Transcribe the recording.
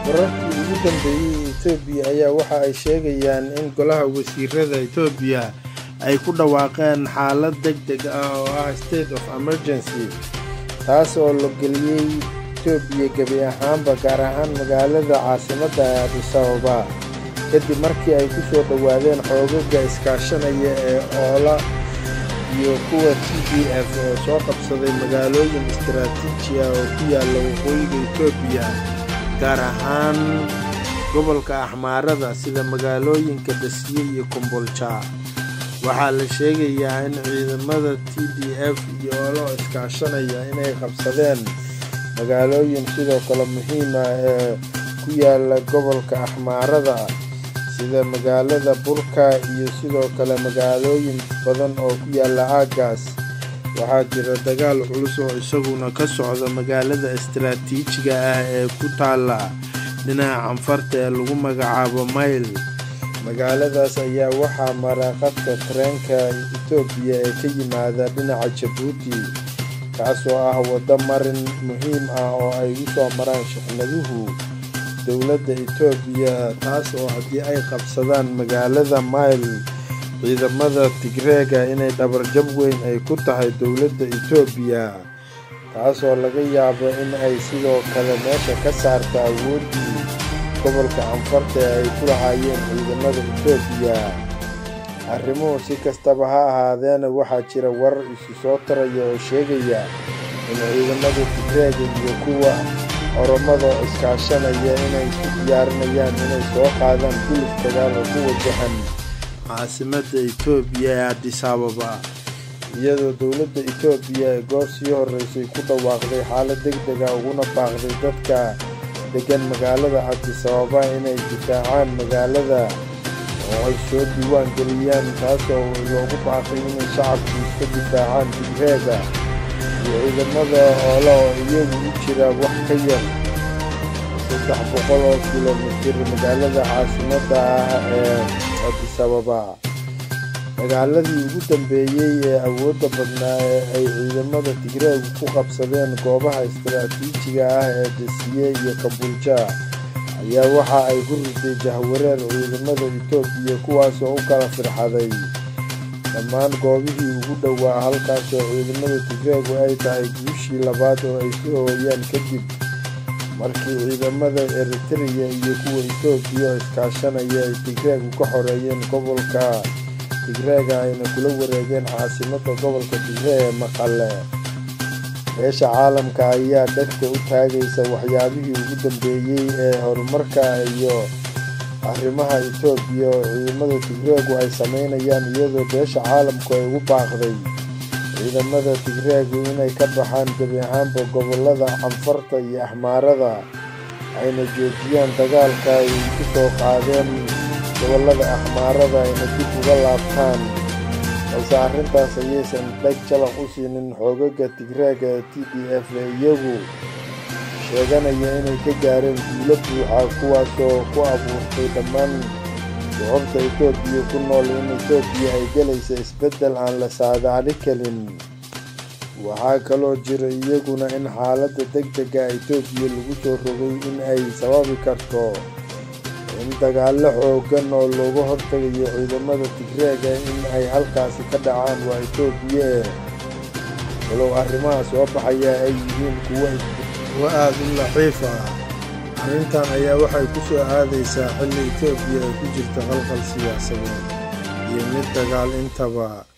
wararkii ugu dambeeyey etoobiya ayaa waxa ay sheegayaan in golaha wasiirada etoobiya ay ku dhawaaqeen xaalad deg deg ah oo ah state of emergency taas oo la geliyey etoobiya gebi ahaanba gaar ahaan magaalada caasimadda ee adisababa kadib markii ay ku soo dhowaadeen xoogaga iskaashanaya ee oola iyo kuwa t d f oo soo qabsaday magaalooyin istaraatiiji ah oo ku yaalla waqooyiga etoobiya gaar ahaan gobolka axmaarada sida magaalooyinka dhasiye iyo kombolja waxaa la sheegayaa in ciidamada t d f iyo olo iskaashanaya inay qabsadeen magaalooyin sidoo kale muhiima ee ku yaalla gobolka axmaarada sida magaalada burka iyo sidoo kale magaalooyin badan oo ku yaalla aaggaas waxaa jira dagaal culus oo isaguna ka socda magaalada istaraatiijiga ah ee ku taalla dhinaca canfarta ee lagu magacaabo mayl magaaladaas ayaa waxaa mara qadka tareenka etoobiya ee ka yimaada dhinaca jabuuti kaasoo ah waddo marin muhiim ah oo ay u soo maraan shixnaduhu dowladda etoobiya taas oo haddii ay qabsadaan magaalada mayl ciidamada tigreega inay dhabarjab weyn ay ku tahay dowladda etoobiya taasoo laga yaabo in ay sidoo kale meesha ka saarta awooddii gobolka canfarta ee ay ku lahaayeen ciidamada etoobiya arrimuhu si kastaba ha ahaadeena waxaa jira warar isu soo taraya oo sheegaya in ciidamada tigreega iyo kuwa oromada iskaashanaya inay isku diyaarinayaan inay soo qaadaan gulif dagaal oo ku wajahan caasimadda etoobiya ee adisababa iyadoo dowladda etoobiya ee goor sii horreysay ku dhawaaqday xaalad deg dega uguna baaqday dadka degan magaalada adisababa inay difaacaan magaalada oo ay soo diiwaan geliyaan taasoo loogu baaqay inay shacabku iska difaacaan tigreega iyo ciidamada oola oo iyagu u jira wax ka yar saddex boqol oo kilomitir magaalada caasimadda ah ee adisababa dagaaladii ugu dambeeyey ee awoodda badnaa ee ay ciidamada tigreegu ku qabsadeen goobaha istaraatiijiga ah ee dasiye iyo kabulja ayaa waxa ay ku riday jahwareer ciidamada etoobiya kuwaasoo u kala firxaday dhammaan goobihii ugu dhowaa halkaasoo ciidamada tigreegu ay tahay guushii labaad oo ay ka hooyaan kadib markii ciidamada eritreya iyo kuwa etoobiya oo iskaashanaya ay tigreegu ka xoreeyeen gobolka tigreega ayna kula wareegeen caasimadda gobolka tigree ee maqale beesha caalamka ayaa dhegta u taagaysa waxyaabihii ugu dambeeyey ee horumarka iyo arrimaha etoobiya oo ciidamada tigreegu ay sameynayaan iyadoo beesha caalamku ay ugu baaqday ciidamada tigreegu inay ka baxaan gebi ahaanba gobolada canfarta iyo axmaarada ayna joojiyaan dagaalka ay ku soo qaadeen gobolada axmaarada ayna dib uga laabtaan balse arrintaas ayaysan dheg jalaq u siinin xoogaga tigreega ee t d f ee iyagu sheeganaya inay ka gaareen guulo buuxa kuwaasoo ku abuurtay dhammaan shucubta etoobiya ku nool in etoobiya ay gelaysa isbeddel aan la saadaali karin waxaa kaloo jira iyaguna in xaaladda deg dega etoobiya lagu soo rogay in ay sababi karto in dagaallo xooggan oo looga hortagayo ciidamada tigreega in ay halkaasi ka dhacaan waa etoobiya eh walow arrimaha soo baxaya ay yihiin kuwo aada u laxiif ah arrintan ayaa waxay ku soo aadaysaa xilli etoobiya ay ku jirta qalqal siyaasadeed iyo mid dagaal intaba